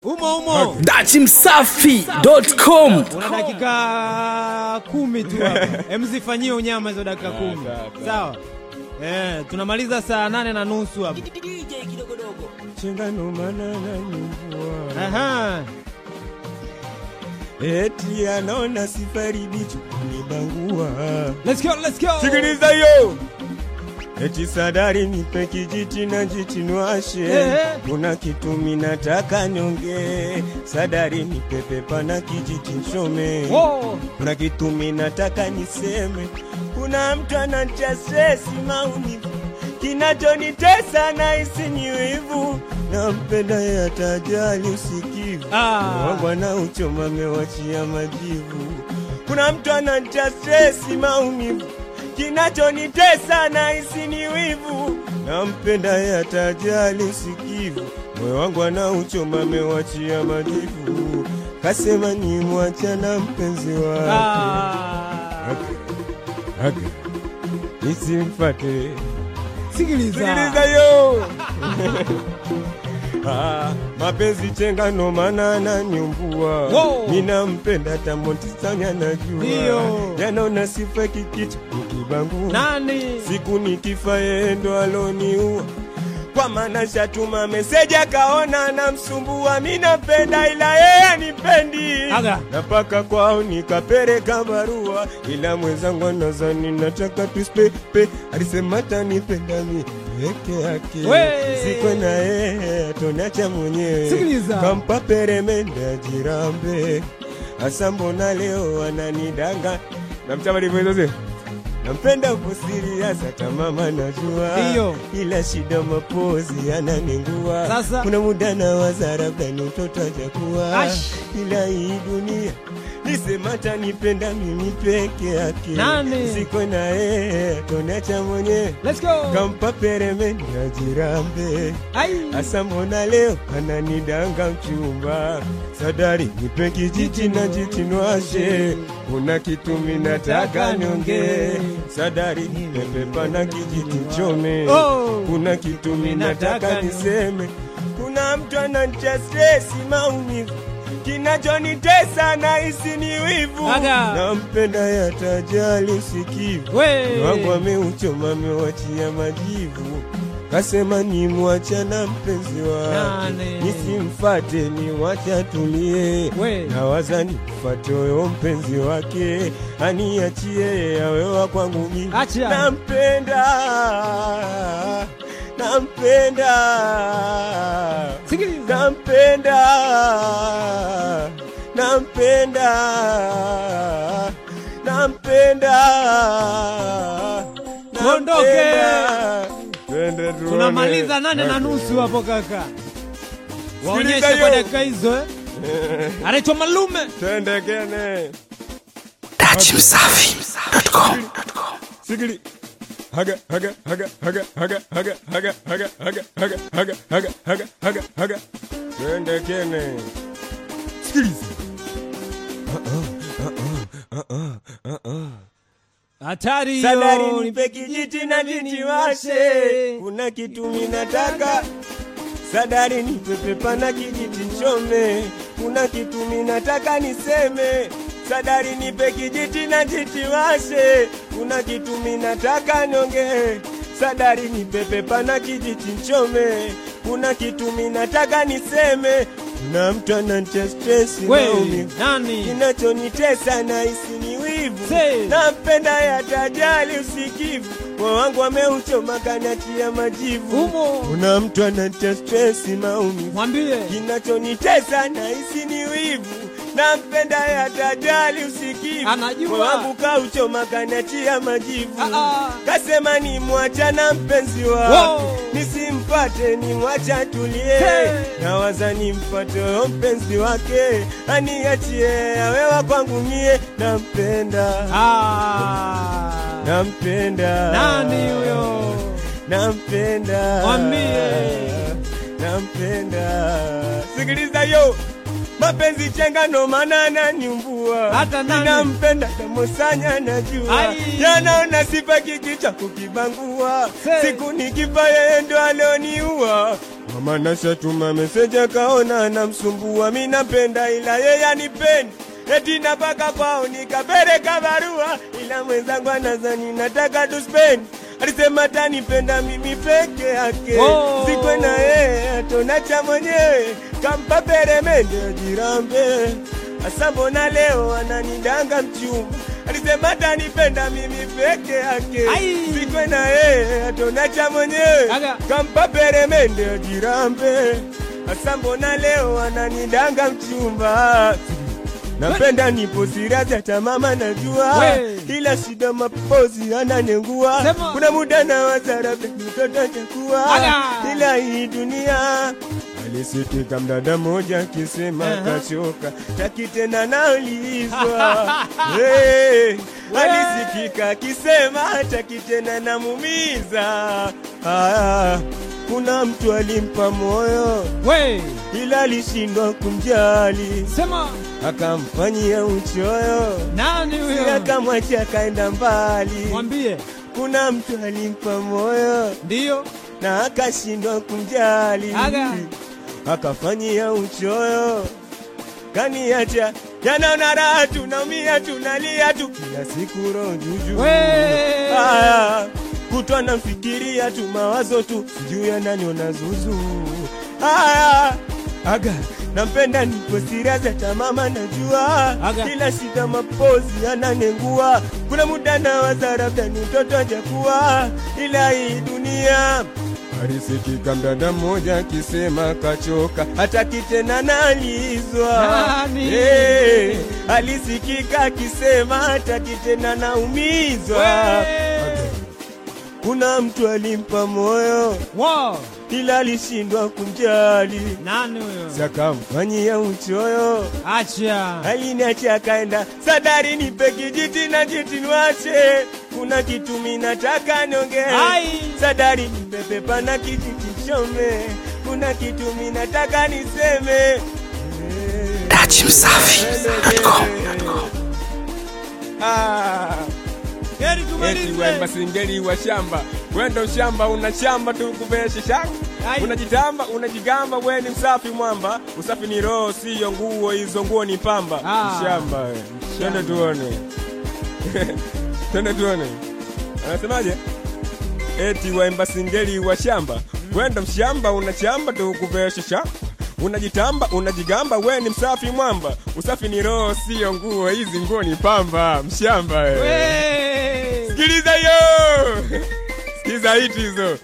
umo umo dachimsafi.com una dakika kumi tu hapa emzifanyie unyama hizo dakika kumi sawa Eh, tunamaliza saa nane na nusu hapa chengano manana nyumbua Aha. eti anaona sifari bichu kunibangua Let's go, let's go. sikiliza yo eti sadari nipe kijiti na jiti nwashe Ehe. kuna kitu minataka nyonge sadari nipe pepa na kijiti nchome Wow. kuna kitu minataka niseme kuna mtu anatia stresi maumivu kinachonitesa na ni wivu nampenda yatajali usikivu Ah. wangu anauchoma mewachia majivu kuna mtu anatia stresi maumivu kinachonitesa na ni wivu nampenda yatajali usikivu moyo wangu anauchoma mewachia majivu kasema ni mwacha na mpenzi wake Ah. Aga. Nisimfate. Sikiliza Sikiliza. yo. Ah, mapenzi chenga ndo maana ananiumbua Wow. ninampenda tamonti sana najua Ndio. yanaona sifa kikicha nikibangua Nani? siku nikifa yeye ndo aloniua kwa maana shatuma meseji akaona namsumbua mi napenda ila yeye anipendi Aga. napaka kwao nikapeleka barua ila mwenzangu anazani nataka tuspepe alisema tanipenda mi peke yake We. siko na yeye atonacha mwenyewe Sikiliza. kampa peremende ajirambe hasa mbona leo ananidanga namchama livyozoze nampenda kusirias hata mama najua Ndiyo. ila shida mapozi ananingua Sasa. kuna muda na waza labda ni mtoto ajakuwa Ash. ila hii dunia nisema tanipenda mimi peke yake Nani? siko na yeye tonacha mwenyewe Let's go. kampa peremende ajirambe Ai. Asa mbona leo ananidanga mchumba sadari nipe kijiti na jitinwashe kuna kitu minataka nyonge sadari nipe pepa na kijiti chome Oh. kuna kitu minataka Minataka niseme kuna mtu ananitia stresi maumivu kinachonitesa na hisi ni wivu Aga. nampenda yatajali usikivu We. wangu ameuchoma amewachia majivu kasema ni mwacha na mpenzi wake Nani? nisimfate ni wacha tulie We. nawaza nimfate huyo mpenzi wake aniachie awewa kwangu mimi Acha. nampenda nampenda Sikiliza. nampenda nampenda nampenda Tuondoke. nampenda. Twende tuone. Tunamaliza nane na nusu hapo kaka. Waonyeshe Sikiliza kwa yo. dakika hizo eh. Anaitwa Malume. twende kene dachimsafi.com sigili haga haga haga haga haga haga haga haga haga haga haga haga haga haga haga twende kene sikiliza Hatari sadari hiyo. nipe kijiti na jitiwashe kuna kitu minataka sadari nipe pepa na kijiti nchome kuna kitu minataka niseme sadari nipe kijiti na jitiwashe kuna kitu minataka nyonge sadari nipe pepa na kijiti nchome kuna kitu minataka niseme kuna mtu anantia stresi We. maumivu Nani? kinachonitesa na hisi ni wivu Say. nampenda yatajali usikivu moyo wangu ameuchoma kanatia majivu Umo. kuna mtu anatia stresi maumivu Mwambie. kinachonitesa na hisi ni wivu nampenda yatajali usikivu Anajua. moyo wangu kauchoma kanatia majivu Ah, ah. kasema ni mwacha na mpenzi Wow. wake nisimpate ni mwacha tulie Hey. nawaza nimpate huyo mpenzi wake aniachie awewa kwangu mie nampenda Ah. nampenda Nani huyo? nampenda Mwambie. nampenda sikiliza yo mapenzi chenga ndo maana ananiumbua Hata nani? nampenda tamosanya najua Ai. yanaona sifa kikicha kukibangua Say. siku nikifa yeye ndo aloniua mama nashatuma meseji akaona namsumbua mi napenda ila yeye anipendi eti napaka kwao nikapeleka barua ila mwenzangu anazani nataka tuspendi alisema tanipenda mimi peke yake Oh. sikwe na yeye atonacha mwenyewe kampa peremende ajirambe asa mbona leo ananidanga mchumba alisema tanipenda mimi peke yake Ai. sikwe na yeye atonacha mwenyewe Aga. kampa peremende ajirambe asa mbona leo ananidanga mchumba napenda nipo sirazi hata mama najua We. ila shida mapozi ananengua Sema. kuna muda na wazarabe mtoto takuwa Aga. ila hii dunia alisitika mdada moja akisema Aha. kachoka taki tena naulizwa hey, alisikika akisema taki tena namumiza ah, kuna mtu alimpa moyo we ila alishindwa kumjali sema akamfanyia uchoyo nani si huyo akamwacha akaenda mbali mwambie kuna mtu alimpa moyo ndiyo na akashindwa kumjali Aga. akafanyia uchoyo kaniacha yanaona raha tunaumia tunalia tu kila siku roho juju we Aya, kutwa namfikiria tu mawazo tu sijui ananiona zuzu Aya, aga nampenda nipo sirazi hata mama najua Aga. ila shida mapozi ananengua kuna muda na waza labda ni mtoto ajakuwa ila hii dunia alisikika mdada mmoja akisema kachoka hataki tena nalizwa Nani? hey, alisikika akisema hataki tena naumizwa we kuna mtu alimpa moyo wow ila alishindwa kumjali nani huyo sakamfanyia uchoyo acha aliniacha akaenda sadari nipe kijiti na jiti niwache kuna kitu minataka niongee Ai. sadari nipe pepa na kijiti chome kuna kitu minataka niseme Ah. heri Eti tumalize wemba singeli wa shamba wendo shamba una shamba tukuveshe shanga Ai. unajitamba unajigamba we ni msafi mwamba usafi ni roho siyo nguo hizo nguo ni pamba Ah. shamba we. twende tuone twende tuone anasemaje eti waimba singeli wa shamba wendo mshamba unachamba tukuveshe shanga unajitamba unajigamba we ni msafi mwamba usafi ni roho siyo nguo hizi nguo ni pamba mshamba we. we Sikiliza hiyo. Sikiliza hiti hizo.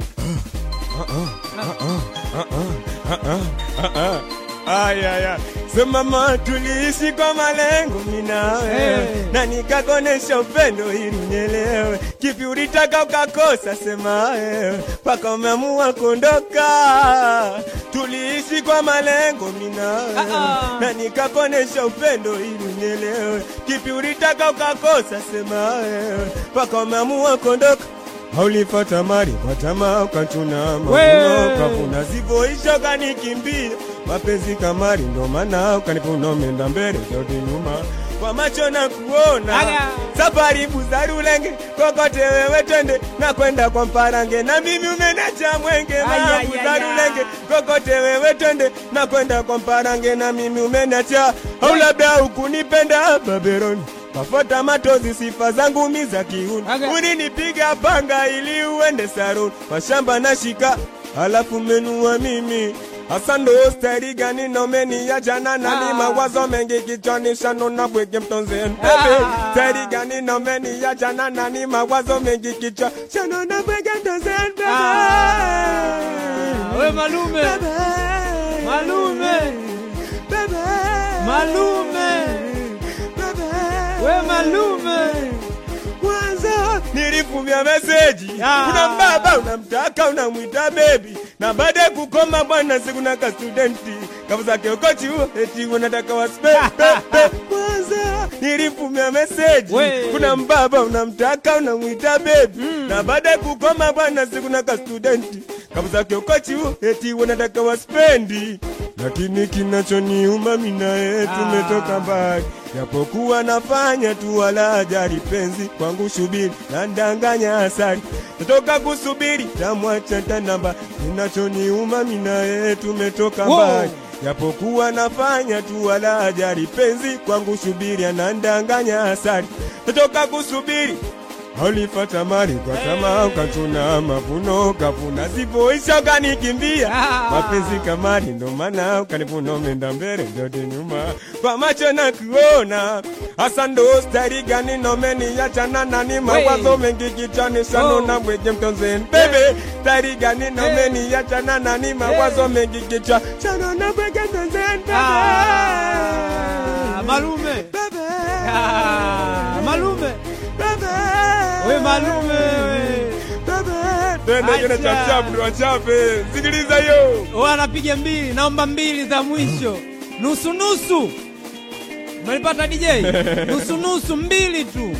Aya aya. Sema mama tuliishi kwa malengo mimi na wewe Hey. na nikakonesha upendo ili unielewe. Kipi ulitaka ukakosa sema wewe mpaka umeamua kuondoka. Tuliishi kwa malengo mimi na wewe Ah, ah. na nikakonesha upendo ili unielewe. Kipi ulitaka ukakosa sema wewe mpaka umeamua kuondoka. Haulipata mali kwa tamaa ukachuna mavuno We. ukavuna zivyoisha ukanikimbia mapenzi kamari ndo maana ukanipuna umeenda mbele zote nyuma kwa macho na kuona Aga. safari buzarulenge kokote wewe twende na kwenda kwa mparange na mimi umenacha mwenge Ay, ma ay, ay, buzarulenge ay. kokote wewe twende na kwenda kwa mparange na mimi umenacha au labda ukunipenda baberoni Kafota matozi sifa zangu mi za kiuni Aga. Uninipiga panga ili uende saruni Mashamba na shika halafu menua mimi hasa ndo stari gani nomeni ya jana na ni Ah. mawazo mengi kichwani shano na bwege mtonzeni Ah. bebe stari gani nomeni ya jana na ni mawazo mengi kichwa shano na bwege mtonzeni bebe Ah, we malume Bebe. Malume. Bebe. Malume. Bebe. we malume kwanza nilifumia meseji Ah. kuna mbaba unamtaka unamwita bebi na baada ya kukoma bwana sikuna ka studenti kavu zake ukochi huo eti unataka waspe kwanza nilifumia meseji We. kuna mbaba unamtaka unamwita bebi na baada ya kukoma bwana sikuna ka studenti kavu zake ukochi huo eti unataka waspendi lakini kinachoniuma mimi naye tumetoka mbali, japokuwa nafanya tu wala ajali penzi kwangu shubiri na ndanganya asari natoka kusubiri tamwacha tanamba, kinachoniuma mimi naye tumetoka Wow. mbali japokuwa nafanya tu wala ajali penzi kwangu shubiri anandanganya asari natoka kusubiri Alifata mali kwa tamaa ukachuna mavuno kavuna zipoisha ukanikimbia Ah. mapenzi kamari ndo maana ukanivuna umeenda mbele ndote nyuma kwa macho na kuona hasa ndo stari gani nomeniachana nani mawazo mengi kichwani shanona Oh. mweje mtonzeni bebe stari gani nomeniachana nani mawazo mengi kichwa shanona mweje mtonzeni Ah, malume bebe Ah, malume bebe we malume we. Twende kile Acha. cha chapu ndo wachape. Sikiliza hiyo. Wewe anapiga mbili, naomba mbili za mwisho, nusu nusu. Umelipata DJ? nusu nusu, mbili tu,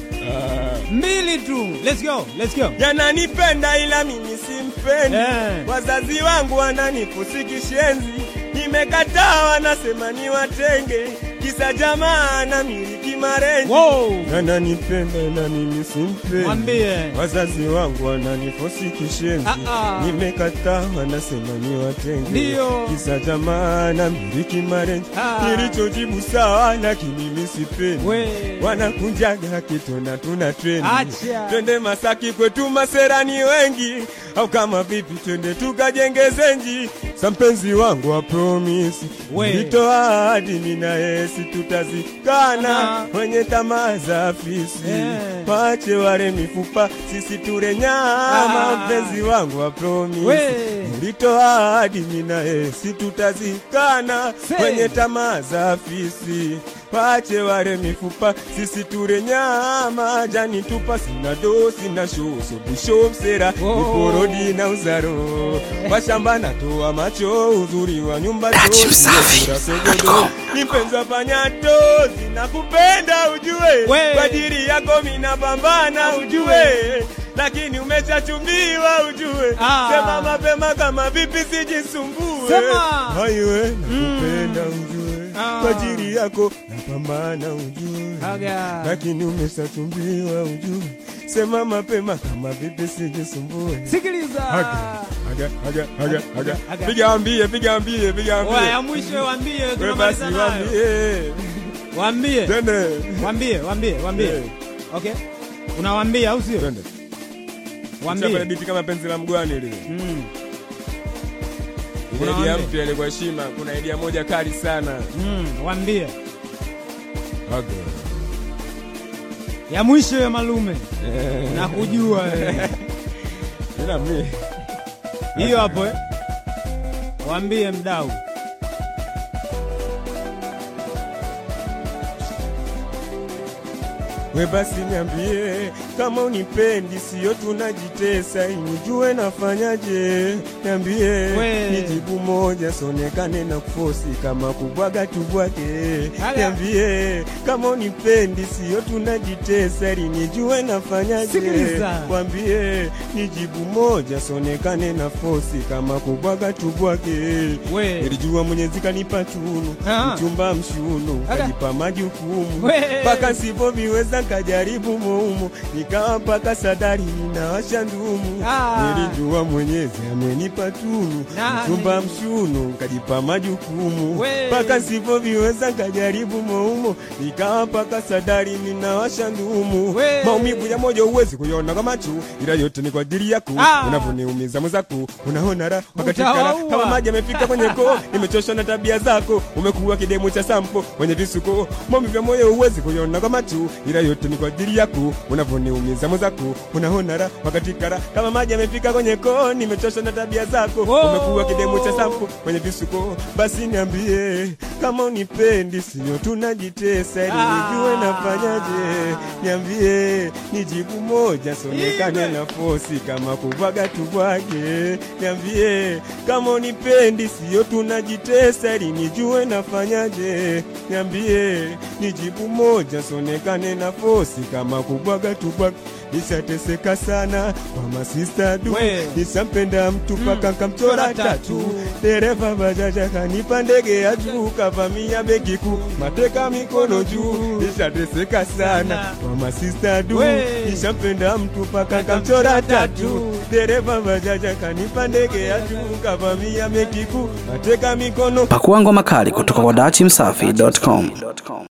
mbili tu. Let's go, let's go. Yananipenda ila mimi simpendi. Eh. Wazazi wangu wananifusi kishenzi. Nimekataa wanasema ni watenge. Kisa jamaa na miliki marenji. Wow. Yananipenda ila mimi simpendi. Mwambie. Wazazi wangu wananifosi kishenzi. Ah, ah. Nimekataa wanasema ni watenge. Ndio. Kisa jamaa na miliki marenji. Ah. Nilichojibu sawa lakini mimi sipendi. We. wanakunjaga kitona tuna trendi Acha. twende Masaki kwetu maserani wengi, au kama vipi twende tukajenge zenji. Sa mpenzi wangu wa promisi We. nitoa ahadi mimi na yesi tutazikana Aha. wenye tamaa za afisi Eh. wache wale mifupa sisi ture nyama Ah. mpenzi wangu wa promisi We. nilitoa ahadi mimi na yesi tutazikana Say. wenye tamaa za afisi wache wale mifupa sisi ture nyama jani tupa sina do sina sho sobusho msera Oh. miporodi na uzaro washamba natoa macho uzuri wa nyumba Radio to, Safi. sura sogodo ni mpenzi wa panyato zinakupenda ujue We. kwa ajili yako minapambana ujue lakini umeshachumbiwa ujue Ah. sema mapema kama vipi sijisumbue Sema. haiwe nakupenda ujue Ah. kwa ajili yako napambana ujue Aga. lakini umeshachumbiwa ujue sema mapema kama vipi sijisumbue Sikiliza. Aga, aga, aga, aga, aga. Aga. Piga ambie, piga ambie, piga Oya, ya ambie. mwisho waambie, We basi tunamaliza nayo. wambie. Waambie, Twende. waambie, waambie, waambie. Eh. Okay. Unawaambia au sio? Twende. Waambie. Chapa biti kama penzi la mgwani lile. Mm. Ile idea Unawaambia. mpya ile kwa heshima, kuna idea moja kali sana. Mm, waambie. Aga. Ya mwisho ya malume. Nakujua wewe. Ila mimi Hiyo hapo eh. Waambie mdau. we basi niambie kama unipendi, sio tunajitesa, nijue nafanyaje? Niambie We. nijibu moja, sonekane na kufosi kama kubwaga tubwage. Haya. Niambie kama unipendi, sio tunajitesa, nijue nafanyaje? Sikiliza. Wambie nijibu moja, sonekane na fosi kama kubwaga tubwage. We. Nilijua Mwenyezi kanipa tunu, Ah. mchumba mshunu, Aga. kajipa majukumu We. mpaka sipoviweza nkajaribu muumu, nikawa mpaka sadari ninawasha ndumu. Ah. Nilijua Mwenyezi amenipa tunu, Nani? mchumba mshunu, kajipa majukumu We. mpaka sipoviweza nkajaribu muumu, nikawa mpaka sadari ninawasha ndumu. We. Maumivu ya moyo huwezi kuiona kwa macho, ila yote ni kwa ajili yako. Ah. Unavyoniumiza mwenzako, unaona raha wakati kara Utawaua. kama maji yamefika kwenye koo, nimechoshwa na tabia zako, umekuwa kidemu cha sampo mwenye visuko. Maumivu ya moyo huwezi kuiona kwa macho, ila yote ni kwa ajili yako. Unavyoniumiza mwenzako, unaona raha wakati kara kama maji yamefika kwenye koo, nimechoshwa na tabia zako, Oh. umekuwa kidemu cha sampo mwenye visuko. Basi niambie kama unipendi, sio tunajitesa, ili Ah. nijue nafanyaje. Niambie nijibu moja, sonekane Ibe. na fosi kama kubwaga tubwage. Niambie kama unipendi, sio tunajitesa, ili nijue nafanyaje. Niambie nijibu moja, sonekane na fosi kama kubwaga tubwage. nishateseka sana kwa masista du We. nisampenda mtu paka nkamchora Chora tatu tatu. dereva bajaja kanipa ndege ya juu kavamia begi kuu mateka mikono juu nishateseka sana kwa masista du We. nishampenda mtu paka nkamchora tatu dereva bajaja kanipa ndege ya juu kavamia begi kuu mateka mikono Pakua ngoma kali kutoka kwa dachimsafi.com.